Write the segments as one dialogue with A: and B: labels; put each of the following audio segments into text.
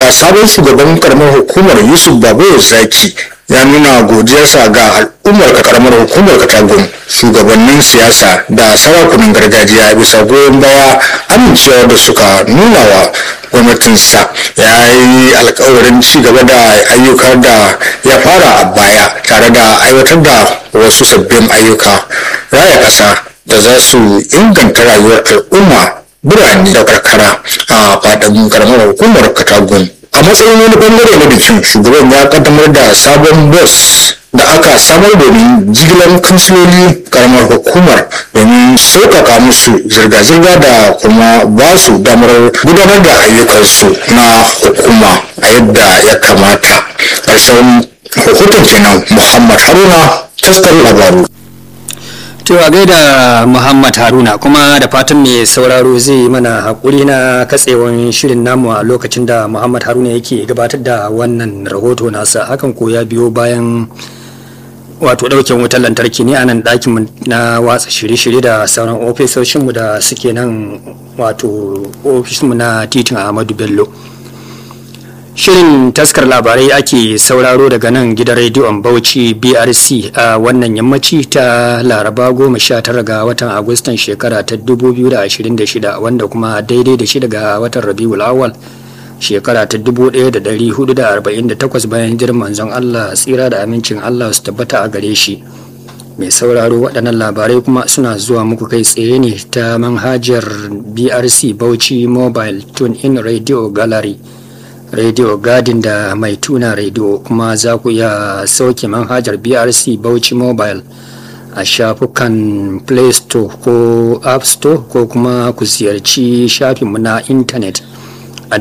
A: kuwa sabon shugaban karamar hukumar yusuf babu zaki ya nuna godiyarsa ga al'ummar karamar hukumar katagun shugabannin siyasa da sarakunan gargajiya bisa goyon baya amincewa da suka nuna wa gwamnatinsa ya yi alkawarin ci gaba da ayyuka da ya fara a baya tare da aiwatar da wasu sabbin ayyuka raya ƙasa da za su inganta rayuwar al'umma birane da karkara a faɗin karamar hukumar katagun a matsayin wani bangare na bikin shugaban ya kaddamar da sabon bus da aka samar domin jigilar kansiloli karamar hukumar domin sauƙaƙa musu zirga-zirga da kuma ba su damar gudanar da ayyukansu na hukuma a yadda ya kamata ƙarshen rahoton kenan muhammad haruna taskar labaru
B: To a gaida Muhammad Haruna kuma da fatan mai sauraro zai yi mana haƙuri na katsewan shirin namu a lokacin da Muhammad Haruna yake gabatar da wannan rahoto nasa hakan ko ya biyo bayan wato ɗauken wutar lantarki ne a nan ɗakin na watsa shirye-shirye da sauran ofisoshinmu da suke nan wato ofishinmu na titin Ahmadu Bello. Shirin taskar labarai ake sauraro daga nan gidan rediyon Bauchi BRC a wannan yammaci ta Laraba goma sha tara ga watan Agustan shekara ta 2026 wanda kuma daidai da shi daga watan Rabiul Awwal shekara ta 1448 bayan hijirar manzon Allah tsira da amincin Allah su tabbata a gare shi. Mai sauraro waɗannan labarai kuma suna zuwa muku kai tsaye ne ta manhajar BRC Bauchi Mobile Tune In Radio Gallery. radio gadin da mai tuna radio kuma za ku iya sauke manhajar brc bauchi mobile a shafukan play store ko app store ko kuma ku ziyarci shafinmu na intanet a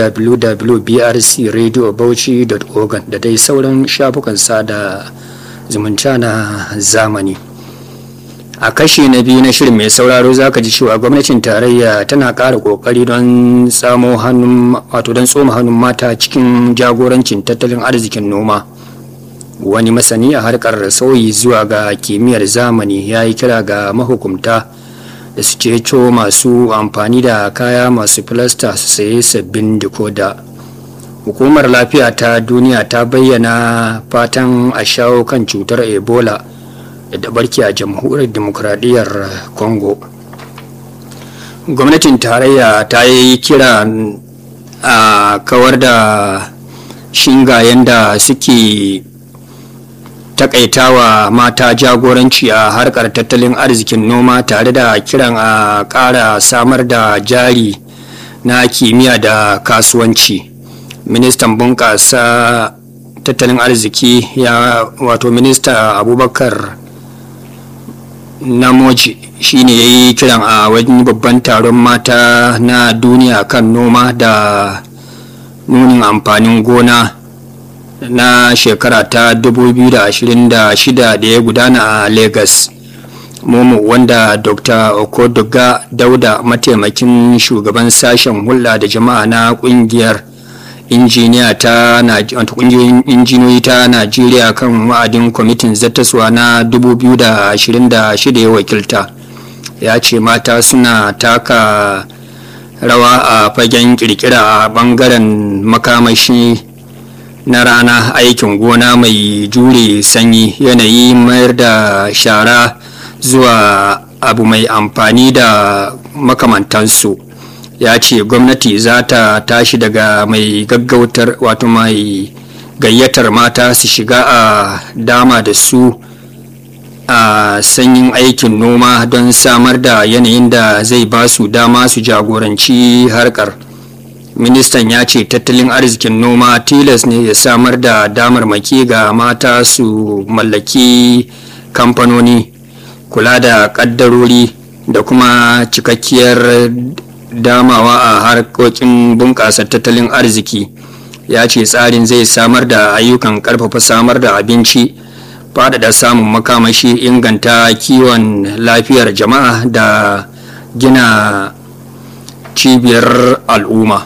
B: www.brcradiobauchi.org da dai sauran shafukan sada zumunta na zamani a kashi na biyu na shirin mai sauraro za ka ji cewa gwamnatin tarayya tana ƙara ƙoƙari don samo hannun wato don tsoma hannun mata cikin jagorancin tattalin arzikin noma wani masani a harkar sauyi zuwa ga kimiyyar zamani ya yi kira ga mahukumta da su ceto masu amfani da kaya masu filasta su saye sabbin dikoda hukumar lafiya ta duniya ta bayyana fatan a shawo kan cutar ebola da barke a jamhuriyar demokuraɗiyyar congo gwamnatin tarayya ta yi kira a kawar da shingayen da suke takaitawa mata jagoranci a harkar tattalin arzikin noma tare da kiran a ƙara samar da jari na kimiyya da kasuwanci ministan bunƙasa tattalin arziki ya wato minista abubakar namoji shine ya yi kiran a wajen babban taron mata na duniya kan noma da nunin amfanin gona na shekara ta 2026 da ya gudana a lagos momo wanda dr okodoga dauda mataimakin shugaban sashen hulɗa da jama'a na ƙungiyar injiniya ta kungiyoyin injiniyoyi ta najeriya kan wa'adin kwamitin zattaswa na 2026 ya wakilta ya ce mata suna taka rawa a fagen kirkira a bangaren makamashi na rana aikin gona mai jure sanyi yanayi mayar da shara zuwa abu mai amfani da makamantansu ya ce gwamnati za ta tashi daga mai gaggautar wato mai gayyatar mata su shiga a dama da su a sanyin aikin noma don samar da yanayin da zai ba su dama su jagoranci harkar ministan ya ce tattalin arzikin noma tilas ne ya samar da damarmaki ga mata su mallaki kamfanoni kula da kaddarori da kuma cikakkiyar damawa a harkokin bunƙasa tattalin arziki ya ce tsarin zai samar da ayyukan ƙarfafa samar da abinci faɗaɗa samun makamashi inganta kiwon lafiyar jama'a da gina cibiyar al'umma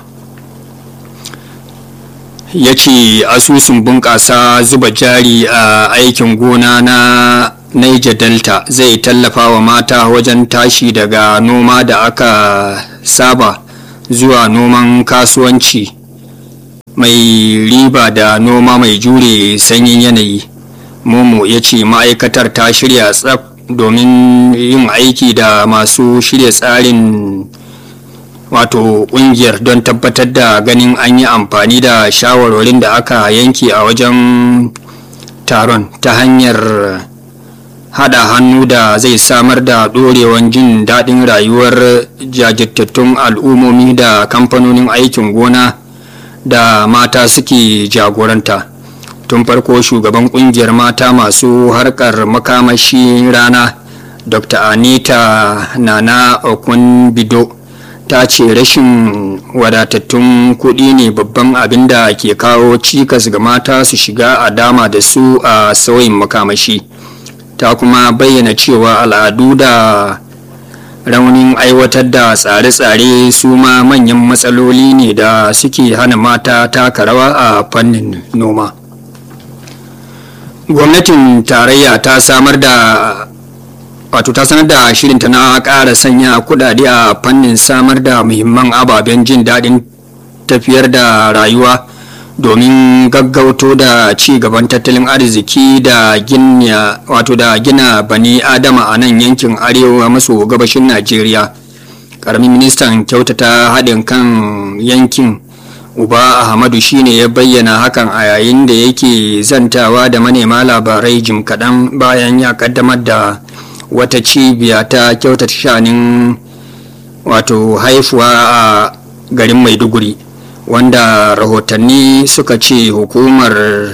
B: ya ce asusun bunƙasa zuba jari a aikin gona na Niger Delta zai tallafa wa mata wajen tashi daga noma da aka saba zuwa noman kasuwanci mai riba da noma mai jure sanyin yanayi momo ya ce ma'aikatar ta shirya tsaf domin yin aiki da masu shirya tsarin wato kungiyar don tabbatar da ganin an yi amfani da shawarwarin da aka yanke a wajen taron ta hanyar hada hannu da zai samar da dorewan jin daɗin rayuwar jajirtattun al'ummomi da kamfanonin aikin gona da mata suke jagoranta tun farko shugaban kungiyar mata masu harkar makamashi rana dr anita nana okun bido ta ce rashin wadatattun kuɗi ne babban abin da ke kawo cikas ga mata su shiga a dama da su a sauyin makamashi ta kuma bayyana cewa al'adu da raunin aiwatar da tsare-tsare su ma manyan matsaloli ne da suke hana mata taka rawa a fannin noma gwamnatin tarayya ta samar da wato ta sanar da shirinta na ƙara sanya kudade a fannin samar da muhimman ababen jin daɗin tafiyar da rayuwa domin gaggauto da ci gaban tattalin arziki da gina wato da gina bani adama a nan yankin arewa maso gabashin najeriya ƙaramin ministan kyautata haɗin kan yankin uba ahmadu shine ya bayyana hakan a yayin da yake zantawa da manema labarai jim kaɗan bayan ya ƙaddamar da wata cibiya ta kyautata shanin wato haifuwa a garin maiduguri wanda rahotanni suka ce hukumar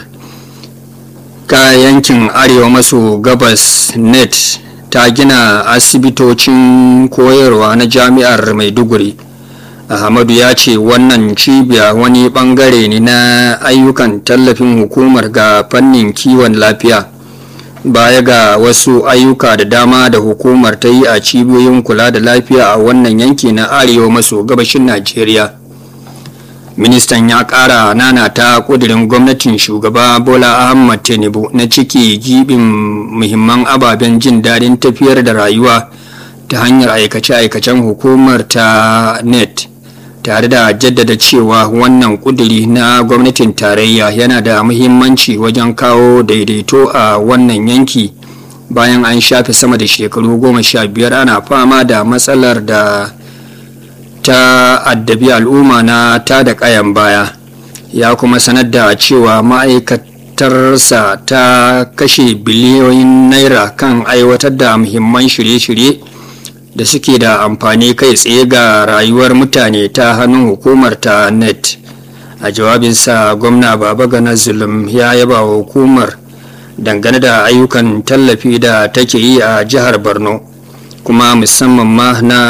B: yankin arewa maso gabas net ta gina asibitocin koyarwa na jami'ar maiduguri ahmadu ya ce wannan cibiya wani bangare ne na ayyukan tallafin hukumar ga fannin kiwon lafiya baya ga wasu ayyuka da dama da hukumar ta yi a cibiyoyin kula da lafiya a wannan yanki na arewa maso gabashin najeriya ministan ya kara nana ta kudirin gwamnatin shugaba bola ahmad tinubu na ciki gibin muhimman ababen jin daɗin tafiyar da rayuwa ta hanyar aikace-aikacen hukumar ta net tare da jaddada cewa wannan kuduri na gwamnatin tarayya yana da muhimmanci wajen kawo daidaito a wannan yanki bayan an shafe sama da shekaru goma sha biyar ana fama da matsalar da ta addabi al'umma na ta da kayan baya ya kuma sanar da cewa ma'aikatarsa ta kashe biliyoyin naira kan aiwatar da muhimman shirye-shirye da suke da amfani kai tsaye ga rayuwar mutane ta hannun hukumar ta net a jawabinsa gwamna baba gana zulum ya yaba wa hukumar dangane da ayyukan tallafi da take yi a jihar borno kuma musamman ma na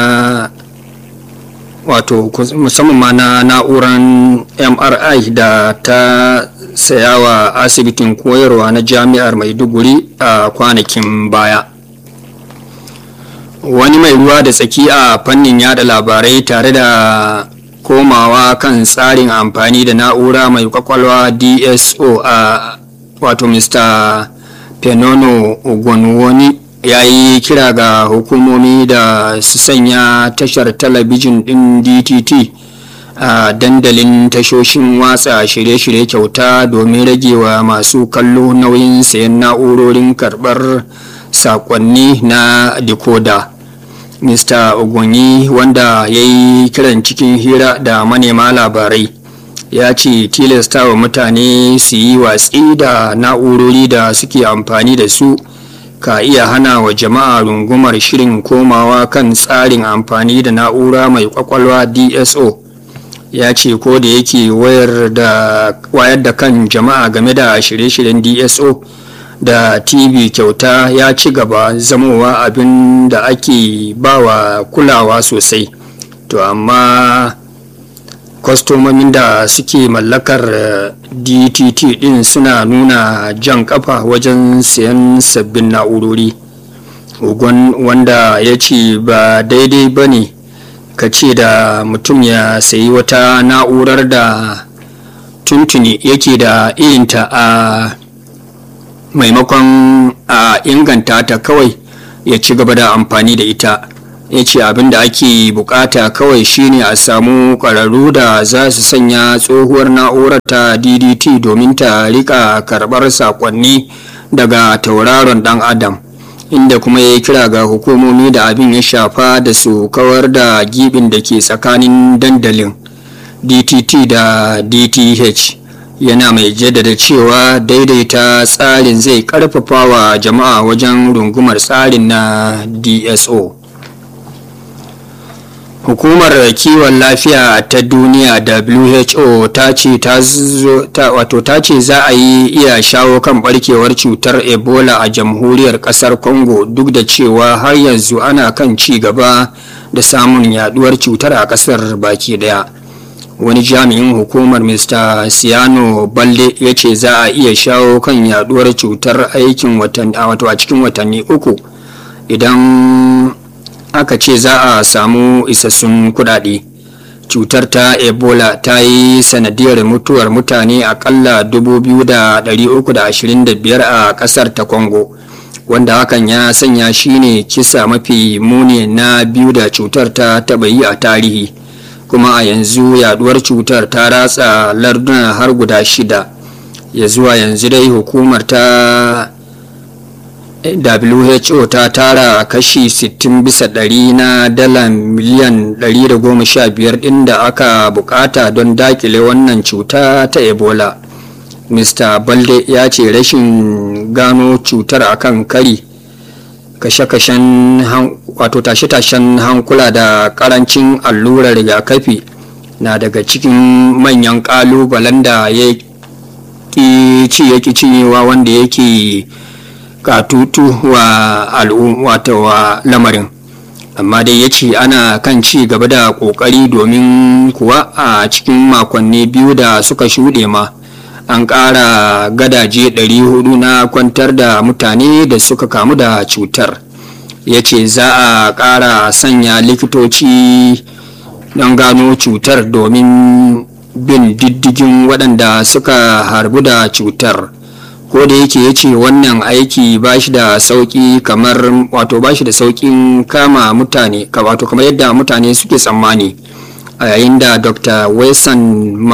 B: wato musamman ma na na'uran mri da ta sayawa asibitin koyarwa na jami'ar maiduguri a kwanakin baya wani mai ruwa da tsaki a fannin yada labarai tare da komawa kan tsarin amfani da na'ura mai kwakwalwa dso a wato mr penono ogonwoni ya yi kira ga hukumomi da su sanya tashar talabijin din dtt a dandalin tashoshin watsa shirye-shirye kyauta domin ragewa masu kallo nauyin sayan na'urorin karbar sakonni na decoder mr ogonyi wanda ya yi kiran cikin hira da manema labarai ya ce tilasta wa mutane su yi watsi da na'urori da suke amfani da su ka iya hana wa jama'a rungumar shirin komawa kan tsarin amfani da na'ura mai kwakwalwa dso ya ce ko da yake wayar da kan jama'a game da shirye-shiryen dso da tv kyauta ya ci gaba zamowa abin da ake bawa kulawa sosai to amma kwastomomin da suke mallakar dtt din suna nuna jan kafa wajen sayan sabbin na'urori ugon wanda ya ce ba daidai ba ne ka ce da mutum ya sayi wata na'urar da tuntuni yake da irinta a maimakon a inganta ta kawai ya ci gaba da amfani da ita ya ce abin da ake bukata kawai shine a samu ƙwararru da za su sanya tsohuwar na'urar ta ddt domin ta rika karɓar saƙonni daga tauraron ɗan adam inda kuma ya kira ga hukumomi da abin ya shafa da su kawar da gibin da ke tsakanin dandalin dtt da dth yana mai jaddada cewa daidaita tsarin zai karfafa wa jama'a wajen rungumar tsarin na dso hukumar kiwon lafiya ta duniya who ta ce wato ta ce za a yi iya shawo kan barkewar cutar ebola a jamhuriyar kasar congo duk da cewa har yanzu ana kan ci gaba da samun yaduwar cutar a kasar baki daya wani jami'in hukumar mr siano balle ya ce za a iya shawo kan yaduwar cutar aikin wato a cikin watanni uku idan aka ce za a samu isassun kudade cutar ta ebola ta yi sanadiyar mutuwar mutane akalla 2,325 a kasar ta congo wanda hakan ya sanya shine kisa mafi muni na biyu da cutar ta taba yi a tarihi kuma a yanzu yaduwar cutar ta ratsa larduna har guda shida ya zuwa yanzu dai hukumar ta who ta tara kashi 60 bisa ɗari na dala miliyan 115 ɗin da aka bukata don dakile wannan cuta ta ebola mr balde ya ce rashin gano cutar akan kari kashe-kashen wato tashe-tashen hankula da karancin allurar rigakafi na daga cikin manyan kalubalen da ya ci yake cinyewa wanda yake katutu wa al'umma wa lamarin amma dai ya ce ana kan ci gaba da kokari domin kuwa a cikin makonni biyu da suka shuɗe ma an ƙara gadaje 400 na kwantar da mutane da suka kamu da cutar ya ce za a ƙara sanya likitoci don gano cutar domin bin diddigin waɗanda suka harbu da cutar ko da yake ya ce wannan aiki ba shi da sauƙi kamar wato ba shi da sauƙin kama mutane wato kamar yadda mutane suke tsammani a yayin da dr wilson